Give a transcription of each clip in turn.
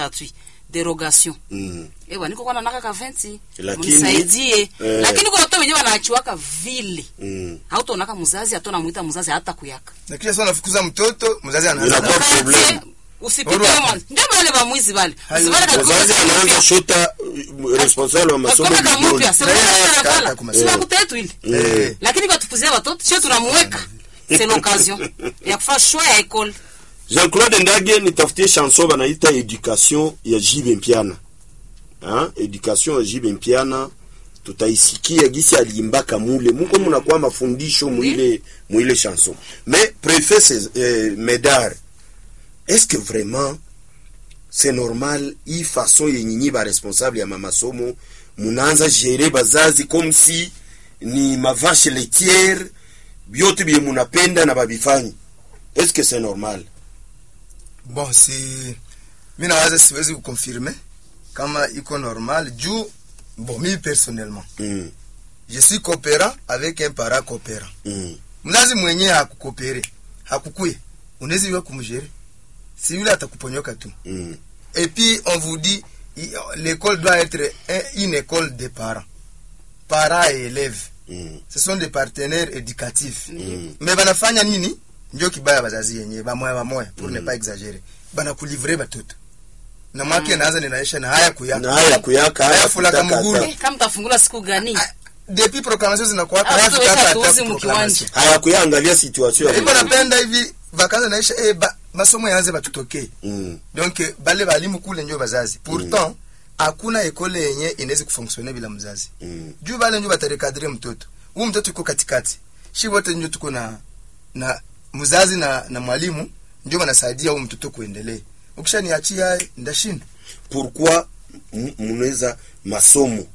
gratuit derogation Mm. ewa niko kwa nanaka ka 20 Lakini- mnisaidie eh. lakini kwa watu wenyewe wanaachiwaka vile Mm. hautonaka mzazi hatona mwita mzazi hata kuyaka na kisha sasa unafukuza mtoto mzazi anaanza Inakuwa na- problem. usipite Alright. mwanzo ndio wale ba mwizi wale Hayo. Usibale ka- Wazazi anaanza shota uh, responsable wa masomo Kama kama vidole. mpya, sema Na yeye kama anakata kala. kwa Si masomo. makuta yetu ile Eh. lakini kwa tupuzia watoto sio tunamweka c'est l'occasion ya kufanya choix ya école Jean-Claude Ndage nitafutie chanson banaita education ya Jibe Mpiana. Ha? Education ya Jibe Mpiana tutaisikia gisi aliimbaka mule muko munakuwa mafundisho muile muile chanson. Mais préfet c'est euh, Médard. Est-ce que vraiment c'est normal hii façon yenye nyi ba responsable ya mamasomo munaanza gérer bazazi comme si ni mavache laitière byote bye munapenda na babifanyi. Est-ce que c'est normal? bon si mi nawaza siwezi kukonfirme kama iko normal juu bon mi personnellement Mm. je suis coopérant avec un parent coopérant Mm. mzazi mwenyewe hakukopere hakukuye unaweza iwe kumjere si yule atakuponyoka tu Mm. et puis on vous dit i- l'école doit être un- une école de parents parents et élèves Mm. ce sont des partenaires éducatifs Mm. mais banafanya nini njo kibaya bazazi yenyewe bamoya bamoya pour ne pas exagérer banakulivre batoto na mwake naanza ninaisha na haya kuyaka na haya kuyaka haya Haya fulaka kutaka mugulu. hata- Eh, kama tafungula siku gani Ah, depuis proclamation zinakuwaka Ah, haya watu fikaka weka hata tuuzi proclamation. haya kuyaangalia situation ya iko mtoto. napenda hivi vakanza naisha eh, ba, masomo yaanze batutokee Mm. donc eh, bale balimu kule njo bazazi pourtant hakuna ekole yenye inawezi kufonctionne bila mzazi Mm. juu bale njo batarekadre mtoto huu mtoto iko katikati shi wote njo tuko na na mzazi na, na mwalimu njo wanasaidia huu mtoto kuendelee ukishaniachia ndashinda pourquoi m- munaweza masomo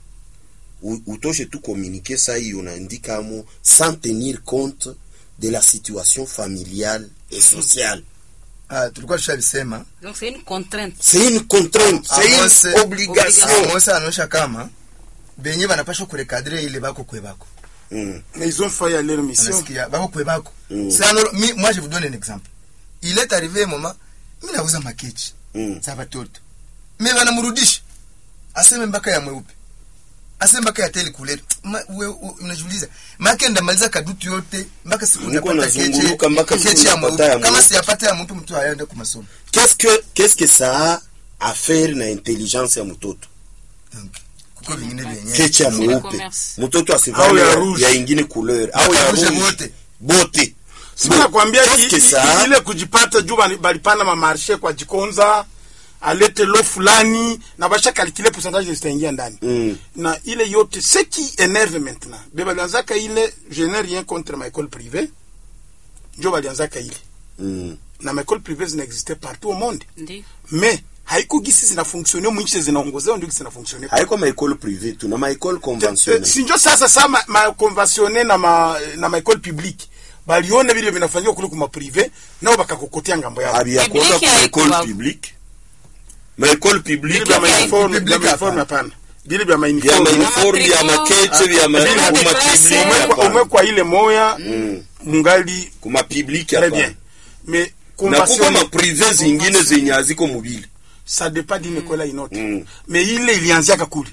u- utoshe tu communiquer saa hii unaandika amo sans tenir compte de la situation familiale et sociale ah, tulikuwa tushalisema donc c'est une contrainte c'est une contrainte c'est Amose- une obligation Amos anaonyesha kama benye banapashwa kurekadre ile bako kwe bako Mm. Mais ils ont failli à leur mission. Unasikia, bako kwe bako Mm. C'est alors, mi, moi je vous donne un exemple il est arrivé un moment mi nauza makechi Mm. za watoto mi wanamrudisha aseme mpaka ya mweupe aseme mpaka ya teli kuleta Ma- we- u- unajiuliza make ndamaliza kadutu yote mpaka siku Niko utapata nazunguluka mpaka siku kechi ya utapata ya mweupe kama mweupe. siyapata ya mtu mtu aende kumasomo qu'est-ce que qu'est-ce que ça a à faire na intelligence ya mtoto Donc, kuko vingine vyenyewe kecha C'est mweupe commerce. mtoto Au asivale ya ya, rouge. ya ingine couleur au ya Rouge rouge bote. bote Sima nakwambia Qu'est-ce que i- ça i- ile kujipata juu bali- balipanda mamarshe kwa jikonza alete lo fulani na basha calculer pourcentage zitaingia ndani Mm. na ile yote ce qui énerve maintenant be balianzaka ile je n'ai rien contre ma école privée njo balianzaka ile mm. na ma école privée zinaexiste partout au monde ndio mais haiko gisi zinafonctionne mwinchi zinaongozewa ndio gisi zinafonctionne haiko maekole privé tu na maekole conventionnel sinjo sasa sa ma, ma conventionne na ma, na ma école publique baliona vile vinafanyika kule kuma privé nao bakakokotea ngambo yao abiyakoka Public ku haiko école babu. publique maekole vile publique vya Public mauniforme public vya mauniforme hapana. hapana vile vya vya mauniforme mauniforme vya makeche vya ma- Vile kuma maklase. publique umwe hapana. kwa ile moya Mm. mungali kuma publique très hapana. bien mais na kuko convention maprive zingine zenye haziko mubili ça dépend d'une école à une autre Mm. mais ile ilianziaka kule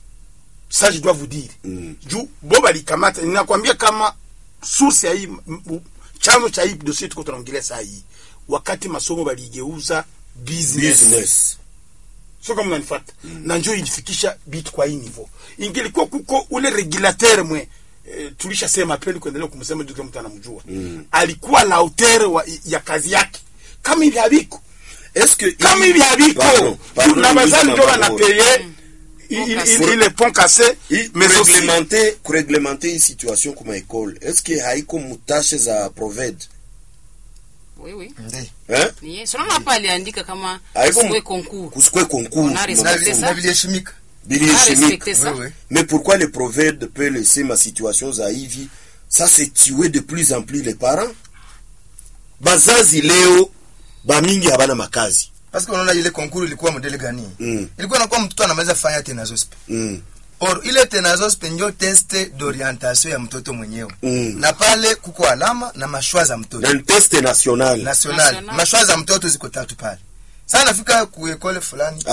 ça je dois vous dire Mm. juu bo balikamata ninakwambia kama source ya hii m- m- chanzo cha hii dossier tuko tunaongelea saa hii wakati masomo baligeuza business, business sio kama unanifuata na njoo ilifikisha bit kwa hii niveau ingilikuwa kuko ule regulateur mwe e, tulishasema peli kuendelea kumsema juu kila mtu anamjua Mm. alikuwa la hauteur wa, ya kazi yake kama hivi haviko est-ce que kama hivi haviko Pardon, pardon, na bazali Louise ndio Maboro. wanapeye Pont cassé. ile pont cassé I- mais aussi kureglementer kureglementer hii situation kuma ekole est-ce que haiko mutashe za proved oui oui Ndi. eh ni yeye sio hapa aliandika kama Haiko sikwe mu- concours kusikwe concours On a mu respecté Na masomo. vile- na viliheshimika Bili Ah, chimique. respecter ça Oui, oui. Mais pourquoi le prophète peut laisser ma situation za hivi Ça c'est tuer de plus en plus les parents. Bazazi leo bamingi habana makazi. parce que unaona ile konkuru ilikuwa modele gani Mm. ilikuwa nakuwa mtoto anamaliza fanya tenazospe Mm. or ile tenazospe njo teste d'orientation ya mtoto mwenyewe Mm. na pale kuko alama na mashwa za mtoto Na ni test national. national National. mashwa za mtoto ziko tatu pale sasa nafika kuekole fulani